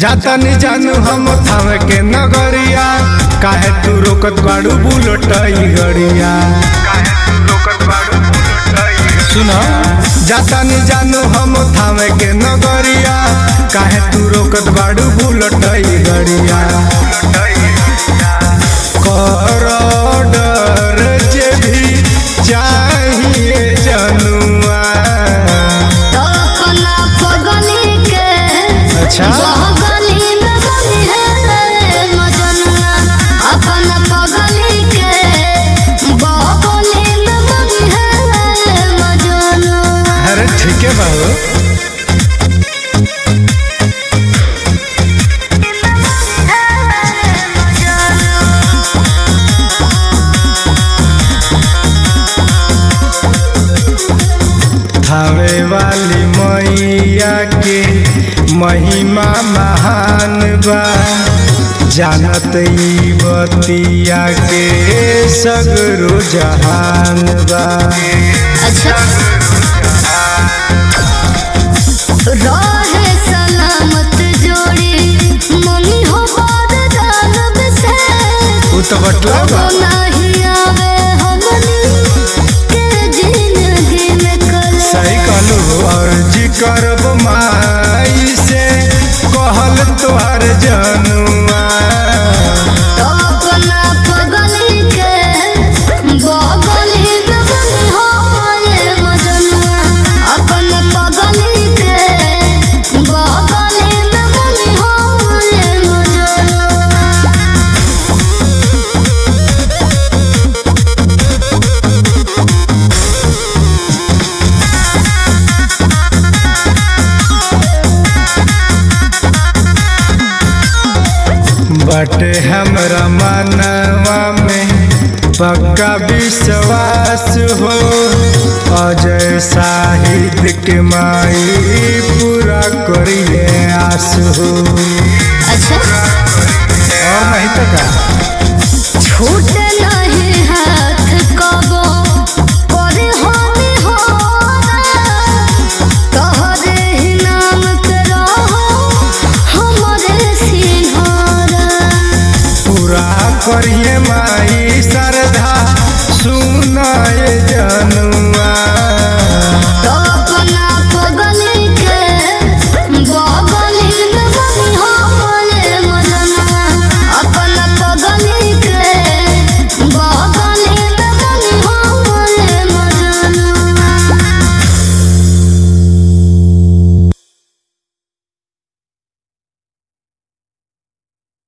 जाता नी जानू हम थावे के नगरिया काहे तू रोकत बाड़ू बुलट गड़िया सुनो जाता नी जानू हम थावे के नगरिया काहे तू रोकत बाड़ू बुलट गड़िया कर डर जे भी चाहिए जनुआ तो अपना पगली के अच्छा बगली में बनी है मजनुआ अपना पगली के बगली में बनी है मजनुआ अरे ठीक है बाबू थावे वाली मैया के महिमा महान बा जानत ई बतिया के सगरो जहान बा अच्छा रहे सलामत जोड़ी मम्मी हो वरदान से उ तो बटला बा कबो नहीं आवे हमनी के जिंदगी में कल सही कहलू अर्जी करब माई से कहल तोहर जनुआ तो अपना पगली के बगली में बनी हो ये मजनुआ अपना पगली के बगली में बनी हो ये मजनुआ बटे हमरा मनवा में पक्का विश्वास हो अजय साहित्य के माई पूरा करिए आस हो अच्छा और नहीं तो का छूट नहीं हाथ कबो पर होनी हो तोहरे ही नाम के रहो हमरे सिंहारा पूरा करिए माई श्रद्धा सुनाए जनुआ